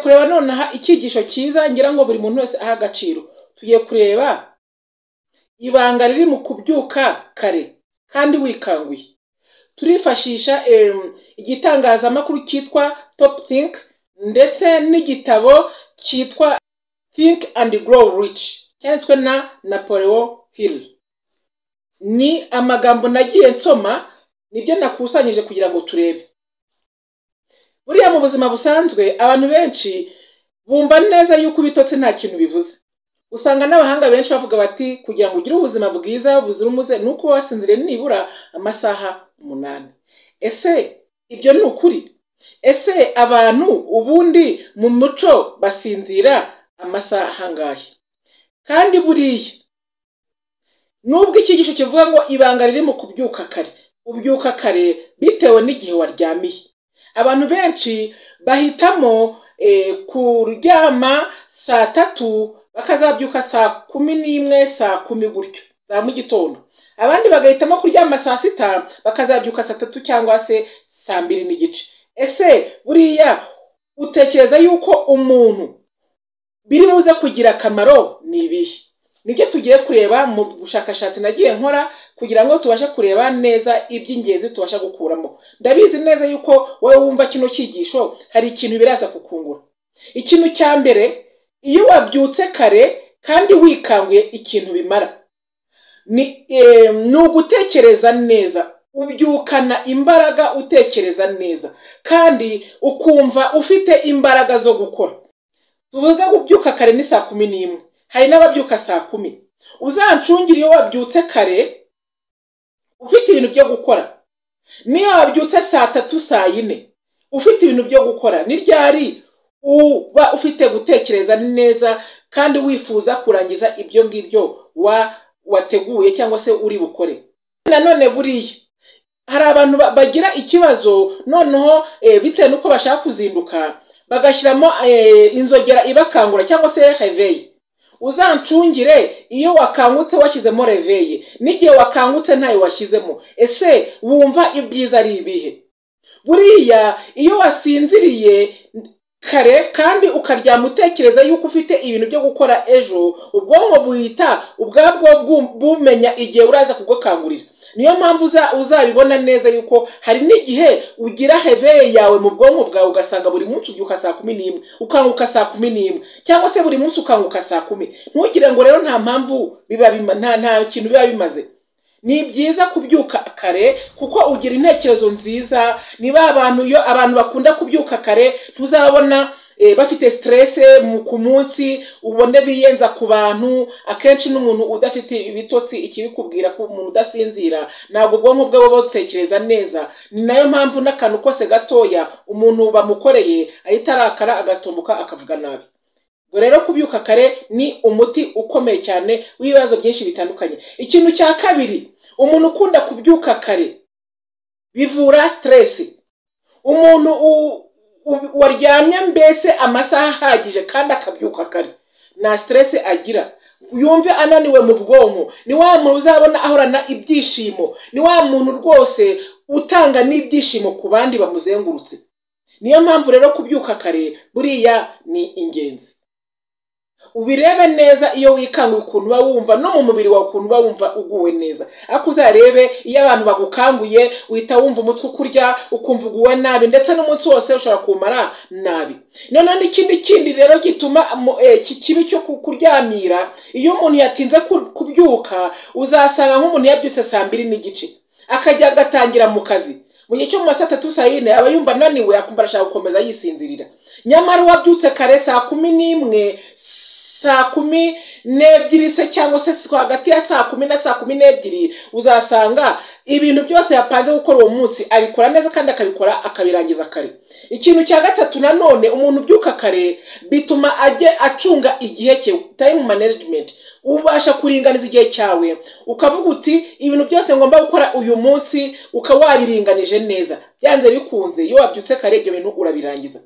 kureba nonaha icyigisho cyiza ngira ngo buri muntu wese aha agaciro tugiye kureba ibanga riri mu kubyuka kare kandi wikanguye turifashisha igitangazamakuru cyitwa topu tinki ndetse n'igitabo cyitwa tinki andi gorowu rici cyanditswe na napoleon hill ni amagambo nagiye nsoma nibyo nakusanyije kugira ngo turebe buriya mu buzima busanzwe abantu benshi bumva neza yuko ibitotsi nta kintu bivuze usanga n'abahanga benshi bavuga bati kugira ngo ugire ubuzima bwiza buzira umuze ni uko wasinziriye nibura amasaha umunani ese ibyo ni ukuri ese abantu ubundi mu muco basinzira amasaha angahe kandi buriya nubwo icyigisho kivuga ngo ibanga riri mu kubyuka kare ubyuka kare bitewe n'igihe waryamiye abantu benshi bahitamo kuryama saa tatu bakazabyuka saa kumi n'imwe saa kumi gutyo za mu gitondo abandi bagahitamo kuryama saa sita bakazabyuka saa tatu cyangwa se saa mbiri n'igice ese buriya utekereza yuko umuntu biri buze kugira akamaro ni ibihe nibyo tugiye kureba mu bushakashatsi nagiye nkora kugira ngo tubashe kureba neza iby'ingenzi tubasha gukuramo ndabizi neza yuko wowe wumva kino cyigisho hari ikintu biraza kukungura ikintu cya mbere iyo wabyutse kare kandi wikanguye ikintu bimara ni ugutekereza neza ubyukana imbaraga utekereza neza kandi ukumva ufite imbaraga zo gukora tuvuze kubyuka kare ni saa kumi n'imwe hari n'ababyuka saa kumi uzancungire iyo wabyutse kare ufite ibintu byo gukora niyo wabyutse saa tatu saa yine ufite ibintu byo gukora ni ryari uba ufite gutekereza neza kandi wifuza kurangiza ibyo ngibyo wateguye cyangwa se uri bukore nanone buriya hari abantu bagira ikibazo noneho bitewe n'uko bashaka kuzinduka bagashyiramo inzogera ibakangura cyangwa se reveyi uzancungire iyo wakangutse washyizemo reveyi n'igihe wakangutse ntayo washyizemo ese wumva ibyiza ari ibihe buriya iyo wasinziriye kare kandi ukaryama utekereza yuko ufite ibintu byo gukora ejo ubwonko buhita ubwabwo bumenya igihe uraza kugukangurira niyo mpamvu uzabibona neza yuko hari n'igihe ugira heveye yawe mu bwonko bwawe ugasanga buri munsi ubyuka saa kumi n'imwe ukanguka saa kumi n'imwe cyangwa se buri munsi ukanguka saa kumi ntugire ngo rero nta mpamvu biba nta kintu biba bimaze ni byiza kubyuka kare kuko ugira intekerezo nziza niba abantu iyo abantu bakunda kubyuka kare tuzabona bafite siterese ku munsi ubone biyenza ku bantu akenshi n'umuntu udafite ibitotsi ikibikubwira ko umuntu udasinzira ntabwo ubwonko bwe buba butekereza neza ni nayo mpamvu n'akantu kose gatoya umuntu bamukoreye ahita arakara agatumbuka akavuga nabi rero kubyuka kare ni umuti ukomeye cyane w'ibibazo byinshi bitandukanye ikintu cya kabiri umuntu ukunda kubyuka kare bivura siteresi umuntu waryamye mbese amasaha ahagije kandi akabyuka kare nta siteresi agira yumve ananiwe mu bwonko ni wa muntu uzabona ahorana ibyishimo ni wa muntu rwose utanga n'ibyishimo ku bandi bamuzengurutse niyo mpamvu rero kubyuka kare buriya ni ingenzi ubirebe neza iyo wikanguye ukuntu uba wumva no mu mubiri wawe ukuntu uba wumva uguwe neza ariko uzarebe iyo abantu bagukanguye uhita wumva umutwe ukurya ukumva uguwe nabi ndetse n'umunsi wose ushobora kumara nabi noneho n'ikindi kindi rero gituma iki kibi cyo kuryamira iyo umuntu yatinze kubyuka uzasanga nk'umuntu yabyutse saa mbiri n'igice akajya agatangira mu kazi mu gihe cyo mu ma saa tatu saa yine aba yumva ananiwe akumva arashaka gukomeza yisinzirira nyamara uwabyutse kare saa kumi n'imwe saa kumi n'ebyiri se cyangwa se hagati ya saa kumi na saa kumi n'ebyiri uzasanga ibintu byose yapanze gukora uwo munsi abikora neza kandi akabikora akabirangiza kare ikintu cya gatatu nanone umuntu ubyuka kare bituma ajye acunga igihe cye tayimu manajimenti ubasha kuringaniza igihe cyawe ukavuga uti ibintu byose ngomba gukora uyu munsi ukaba wabiringanije neza byanze bikunze iyo wabyutse kare ibyo bintu urabirangiza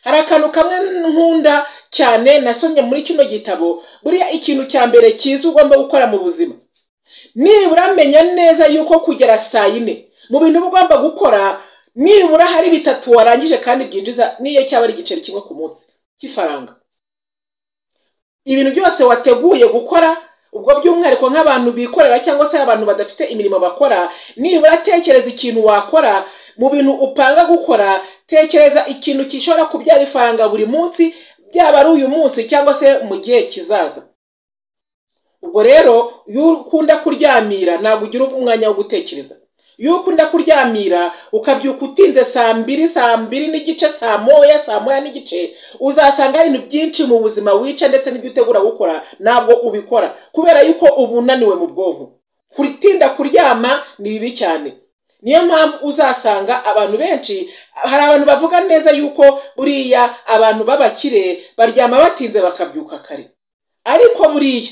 hari akantu kamwe nkunda cyane nasomye muri kino gitabo buriya ikintu cya mbere cyiza ugomba gukora mu buzima nibura menya neza yuko kugera saa yine mu bintu uba ugomba gukora nibura hari bitatu warangije kandi byinjiza n'iyo cyaba ari igiceri kimwe ku munsi cy'ifaranga ibintu byose wateguye gukora ubwo by'umwihariko nk'abantu bikorera cyangwa se abantu badafite imirimo bakora nibura tekereza ikintu wakora mu bintu upanga gukora tekereza ikintu gishobora kubyara ifaranga buri munsi byaba ari uyu munsi cyangwa se mu gihe kizaza ubwo rero iyo ukunda kuryamira ntabwo ugira umwanya wo gutekereza iyo ukunda kuryamira ukabyuka utinze saa mbiri saa mbiri n'igice saa moya saa moya n'igice uzasanga ibintu byinshi mu buzima wica ndetse n'ibyo utegura gukora ntabwo ubikora kubera yuko uba unaniwe mu bwonko kutinda kuryama ni bibi cyane niyo mpamvu uzasanga abantu benshi hari abantu bavuga neza yuko buriya abantu b'abakire baryama batinze bakabyuka kare ariko buriya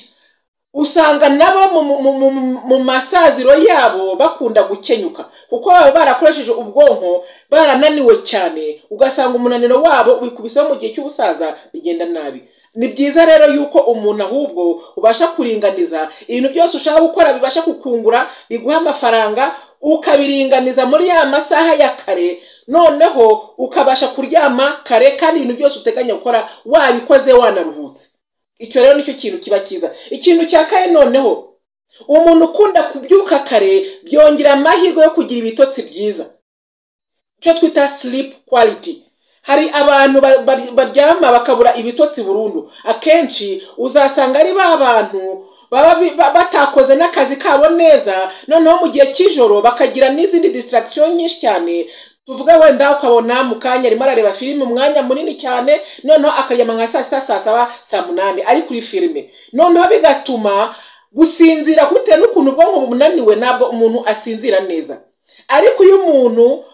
usanga nabo mu masaziro yabo bakunda gukenyuka kuko baba barakoresheje ubwonko barananiwe cyane ugasanga umunaniro wabo ubikubiseho mu gihe cy'ubusaza bigenda nabi ni byiza rero yuko umuntu ahubwo ubasha kuringaniza ibintu byose ushaka gukora bibasha kukungura biguha amafaranga ukabiringaniza muri ya masaha ya kare noneho ukabasha kuryama kare kandi ibintu byose uteganya gukora wabikoze wanaruhutse icyo rero nicyo kintu kiba cyiza ikintu cya kare noneho umuntu ukunda kubyuka kare byongera amahirwe yo kugira ibitotsi byiza icyo twita sleep quality hari abantu baryama bakabura ibitotsi burundu akenshi uzasanga ari ba bantu baba batakoze n'akazi kabo neza noneho mu gihe cy'ijoro bakagira n'izindi distraction nyinshi cyane tuvuga wenda ukabona mu kanya arimo arareba filime umwanya munini cyane noneho akaryama nka saa sita saa saba saa munani ari kuri filime noneho bigatuma gusinzira bitewe n'ukuntu ubwonko bumunaniwe ntabwo umuntu asinzira neza ariko iyo umuntu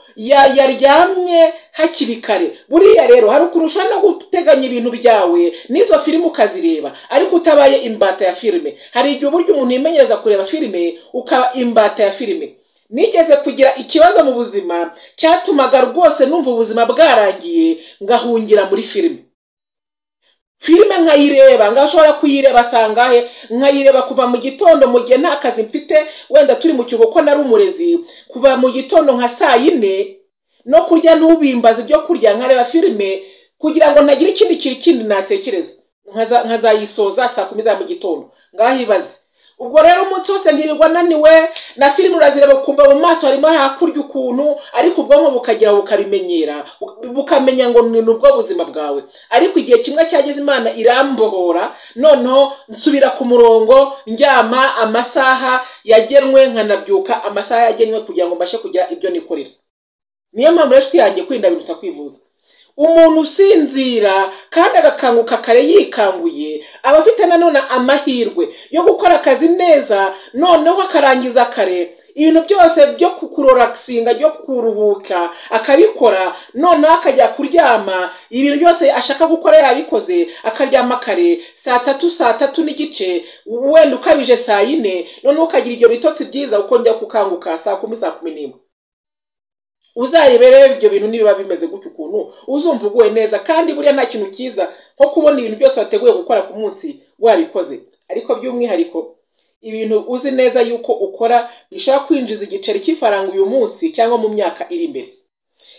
yaryamye hakiri kare buriya rero hari ukuntu ushobora no guteganya ibintu byawe n'izo filime ukazireba ariko utabaye imbata ya filime hari igihe uburyo umuntu yimenyereza kureba filime ukaba imbata ya filime nigeze kugira ikibazo mu buzima cyatumaga rwose numva ubuzima bwarangiye ngahungira muri filime filime nkayireba ngashobora kuyireba sangahe nkayireba kuva mu gitondo mu gihe nta kazi mfite wenda turi mu kigo ko nari umurezi kuva mu gitondo nka saa yine no kurya ntubimbaze ibyo kurya nkareba filime kugira ngo ntagire ikindi kintu kindi natekereza nkazayisoza saa kumi za mu gitondo ngahibaze ubwo rero umunsi wose ntirirwa naniwe na filime urazireba ukumva mu maso harimo hakurya ukuntu ariko ubwonko bukagira bukabimenyera bukamenya ngo ni ubwo buzima bwawe ariko igihe kimwe cyageze imana irambohora noneho nsubira ku murongo ndyama amasaha yagenwe nkanabyuka amasaha yagenwe kugira ngo mbashe kugira ibyo nikorera niyo mpamvu rero inshuti yanjye kwirinda biruta kwivuza umuntu usinzira kandi agakanguka kare yikanguye aba afite nanone amahirwe yo gukora akazi neza noneho akarangiza kare ibintu byose byo kurorasinga byo kuruhuka akabikora noneho akajya kuryama ibintu byose ashaka gukora yabikoze akaryama kare saa tatu saa tatu n'igice wenda ukabije saa yine noneho ukagira ibyo bitotsi byiza ukongera kukanguka saa kumi saa kumi n'imwe uzareberere ibyo bintu nibiba bimeze gutya ukuntu uzumva uguwe neza kandi buriya nta kintu cyiza nko kubona ibintu byose wateguye gukora ku munsi wabikoze ariko by'umwihariko ibintu uzi neza yuko ukora bishobora kwinjiza igiceri cy'ifaranga uyu munsi cyangwa mu myaka iri imbere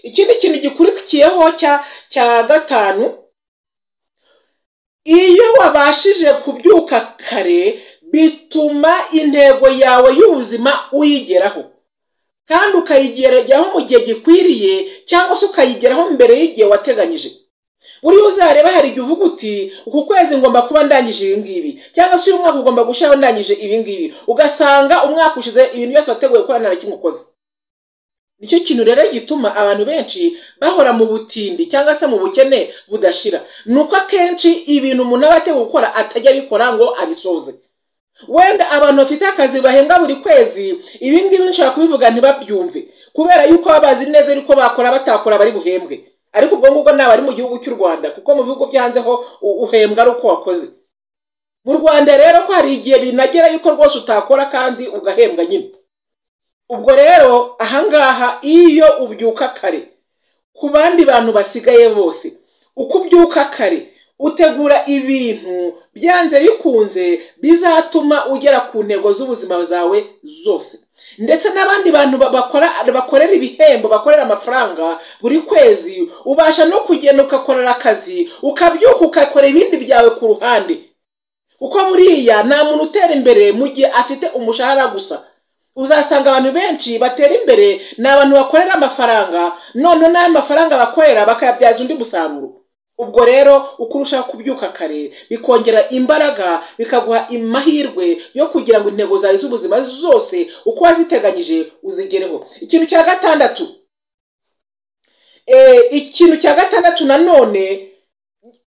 ikindi kintu gikurikiyeho cya cya gatanu iyo wabashije kubyuka kare bituma intego yawe y'ubuzima uyigeraho kandi ukayigeraho mu gihe gikwiriye cyangwa se ukayigeraho mbere y'igihe wateganyije buriya uzareba hari igihe uvuga uti uku kwezi ngomba kuba ndangije ibi ngibi cyangwa se uyu mwaka ugomba gushyiraho ndangije ibi ngibi ugasanga umwaka ushize ibintu byose wateguye gukora nta na kimwe ukoze nicyo kintu rero gituma abantu benshi bahora mu butindi cyangwa se mu bukene budashira ni uko akenshi ibintu umuntu aba ateguye gukora atajya abikora ngo abisoze wenda abantu bafite akazi bahembwa buri kwezi ibi ngibi nshobora kubivuga ntibabyumve kubera yuko baba bazi neza yuko bakora batakora bari buhembwe ariko ubwo ngubwo ntabwo ari mu gihugu cy'u rwanda kuko mu bihugu byo hanze ho uhembwa ari uko wakoze mu rwanda rero ko hari igihe binagera yuko rwose utakora kandi ugahembwa nyine ubwo rero ahangaha iyo ubyuka kare ku bandi bantu basigaye bose uko ubyuka kare utegura ibintu byanze bikunze bizatuma ugera ku ntego z'ubuzima bwawe zose ndetse n'abandi bantu bakora bakorera ibihembo bakorera amafaranga buri kwezi ubasha no kugenda ugakorera akazi ukabyuka ugakora ibindi byawe ku ruhande kuko buriya nta muntu utera imbere mu gihe afite umushahara gusa uzasanga abantu benshi batera imbere ni abantu bakorera amafaranga none n'ayo mafaranga bakorera bakayabyaza undi musaruro ubwo rero uko urushaho kubyuka kare bikongera imbaraga bikaguha amahirwe yo kugira ngo intego zawe z'ubuzima zose uko waziteganyije uzigereho ikintu cya gatandatu ikintu cya gatandatu nanone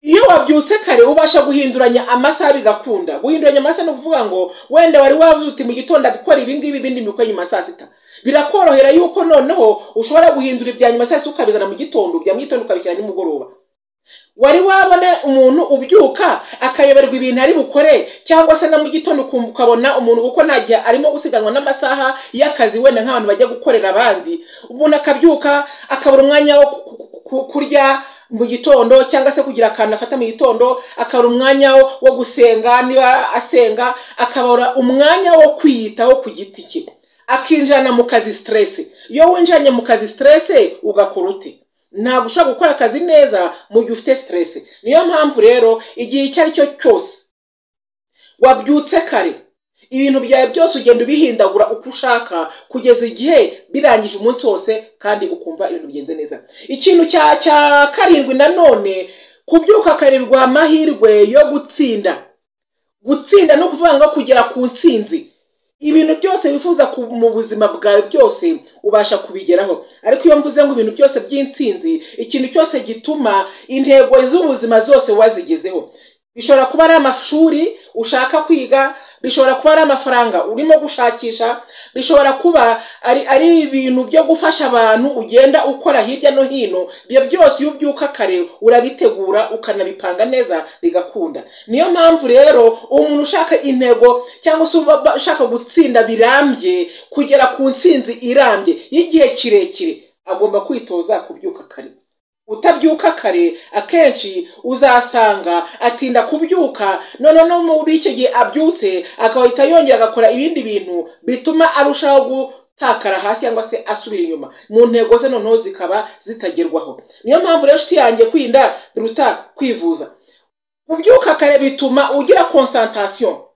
iyo wabyutse kare ubasha guhinduranya amasaha bigakunda guhinduranya amasaha ni ukuvuga ngo wenda wari wazuti mu gitondo gukora ibi ngibi ibindi bikora nyuma saa sita birakorohera yuko noneho ushobora guhindura ibya nyuma saa sita ukabizana mu gitondo ibya mu gitondo ukabishyira nimugoroba wari wabona umuntu ubyuka akayoberwa ibintu ari bukore cyangwa se na mu gitondo ukabona umuntu kuko nta gihe arimo gusiganwa n'amasaha y'akazi wenda nk'abantu bajya gukorera abandi umuntu akabyuka akabura umwanya wo kurya mu gitondo cyangwa se kugira akantu afata mu gitondo akabura umwanya wo gusenga niba asenga akabura umwanya wo kwiyitaho ku giti cye akinjirana mu kazi siteresi iyo winjiranye mu kazi siteresi ugakora uti ntabwo ushobora gukora akazi neza mu gihe ufite siteresi niyo mpamvu rero igihe icyo ari cyo cyose wabyutse kare ibintu byawe byose ugenda ubihindagura uko ushaka kugeza igihe birangije umunsi wose kandi ukumva ibintu bigenze neza ikintu cya cya karindwi nanone kubyuka ukakarerwa amahirwe yo gutsinda gutsinda ni ukuvuga ngo kugera ku ntsinzi ibintu byose wifuza mu buzima bwawe byose ubasha kubigeraho ariko iyo mvuze ngo ibintu byose by'intsinzi ikintu cyose gituma intego z'ubuzima zose wazigezeho bishobora kuba ari amashuri ushaka kwiga bishobora kuba ari amafaranga urimo gushakisha bishobora kuba ari ari ibintu byo gufasha abantu ugenda ukora hirya no hino ibyo byose iyo ubyuka kare urabitegura ukanabipanga neza bigakunda niyo mpamvu rero umuntu ushaka intego cyangwa se ushaka gutsinda birambye kugera ku ntsinzi irambye y'igihe kirekire agomba kwitoza kubyuka kare utabyuka kare akenshi uzasanga atinda kubyuka noneho no muri icyo gihe abyutse akahita yongera agakora ibindi bintu bituma arushaho gutakara hasi cyangwa se asubira inyuma mu ntego ze noneho zikaba zitagerwaho niyo mpamvu rero inshuti yanjye kwirinda biruta kwivuza kubyuka kare bituma ugira konsantasiyo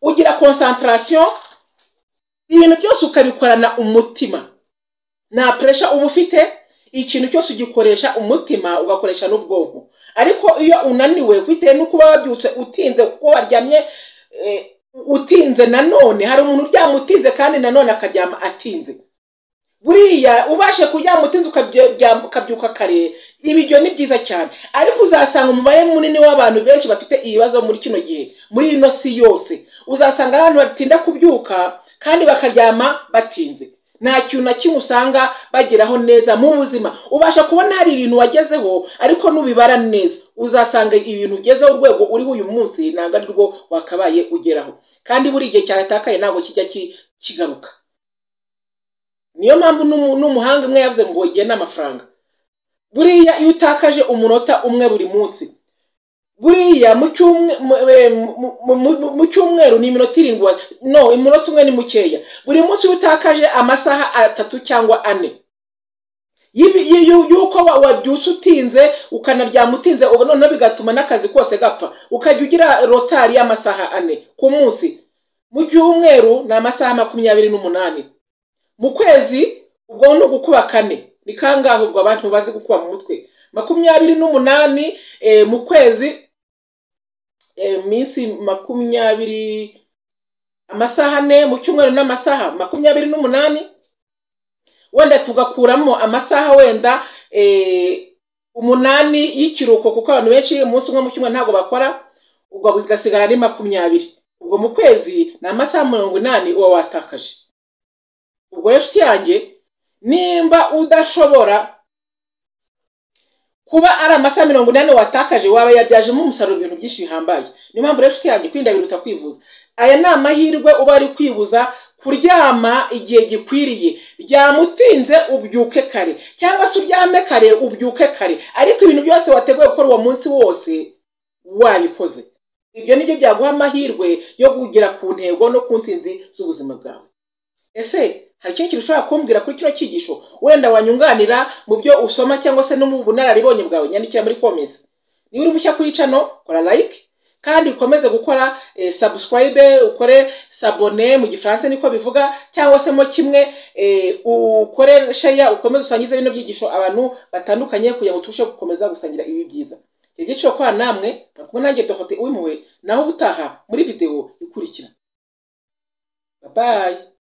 ugira konsantarasiyo ibintu byose ukabikorana umutima nta puresha uba ufite ikintu cyose ugikoresha umutima ugakoresha n'ubwonko ariko iyo unaniwe bitewe n'uko uba wabyutse utinze kuko waryamye utinze nanone hari umuntu uryama utinze kandi nanone akaryama atinze buriya ubashe kuryama utinze ukabyuka kare ibyo ni byiza cyane ariko uzasanga umubare munini w'abantu benshi bafite ibibazo muri kino gihe muri ino si yose uzasanga abantu batinda kubyuka kandi bakaryama batinze nta kintu na kimwe usanga bageraho neza mu buzima ubasha kubona hari ibintu wagezeho ariko nubibara neza uzasanga ibintu ugezeho urwego uriho uyu munsi ntabwo ari rwo wakabaye ugeraho kandi buri gihe cyaratakaye ntabwo kijya kigaruka niyo mpamvu n'umuhanga umwe yavuze ngo igihe ni amafaranga buriya iyo utakaje umunota umwe buri munsi buriya mu cyumweru ni iminota irindwi no iminota umwe ni mukeya buri munsi utakaje amasaha atatu cyangwa ane y'uko wabyutse utinze ukanaryama utinze noneho bigatuma n'akazi kose gapfa ukajya ugira rotari y'amasaha ane ku munsi mu cyumweru ni amasaha makumyabiri n'umunani mu kwezi ubwo ni ugukuba kane ni kangahe ubwo abantu bazi gukuba mu mutwe makumyabiri n'umunani mu kwezi iminsi makumyabiri amasaha ane mu cyumweru n'amasaha makumyabiri n'umunani wenda tugakuramo amasaha wenda umunani y'ikiruhuko kuko abantu benshi umunsi umwe mu cyumweru ntabwo bakora ubwo bigasigara ari makumyabiri ubwo mu kwezi ni amasaha mirongo inani uba watakaje ubwo rero yanjye nimba udashobora kuba ari amasaha mirongo inani watakaje waba yabyajemo umusaruro ibintu byinshi bihambaye niyo mpamvu rero inshuti yanjye kwirinda biruta kwivuza aya ni amahirwe uba ari kwibuza kuryama igihe gikwiriye byamutinze ubyuke kare cyangwa se uryame kare ubyuke kare ariko ibintu byose wateguye gukora uwo munsi wose wabikoze ibyo ni byo byaguha amahirwe yo kugera ku ntego no ku nsinzi z'ubuzima bwawe ese hari ikindi kintu ushobora kumbwira kuri kino cyigisho wenda wanyunganira mu byo usoma cyangwa se no mu bunararibonye bwawe nyandikira muri komezi niba uri mushya kuri cano kora like kandi ukomeze gukora sabusikarayibe ukore sabone mu gifaransa niko bivuga cyangwa se mo kimwe ukore sheya ukomeze usangize bino byigisho abantu batandukanye kugira ngo tubashe gukomeza gusangira ibi byiza ibyiciro kwa namwe kumwe nanjye dohote wimuwe naho ubutaha muri videwo ikurikira babaye